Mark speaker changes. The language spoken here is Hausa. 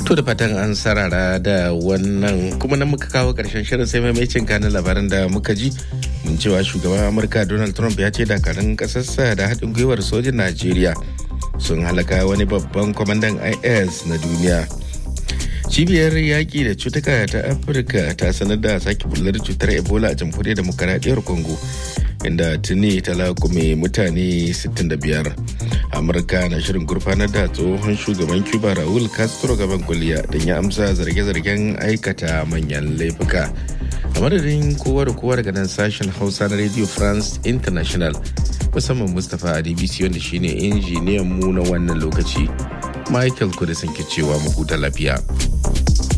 Speaker 1: To da fatan an sarara da wannan kuma na muka kawo karshen shirin sai maimacin kanin labaran da muka ji mun cewa shugaban Amurka Donald Trump ya ce dakarun kasarsa da haɗin gwiwar sojin Najeriya sun halaka wani babban kwamandan IS na duniya. Cibiyar yaƙi da cutuka ta Afirka ta sanar da sake bullar cutar Ebola a jamhuriyar demokaradiyyar Congo inda tuni ta lakume mutane 65. amurka na shirin gurfanar da tsohon shugaban cuba raul castro gaban kuliya don ya amsa zarge-zargen aikata manyan laifuka a madadin kowa da kowa daga nan sashen hausa na radio france international musamman mustapha a dbc wanda shine injiniyan mu na wannan lokaci michael kudisin ke cewa mu huta lafiya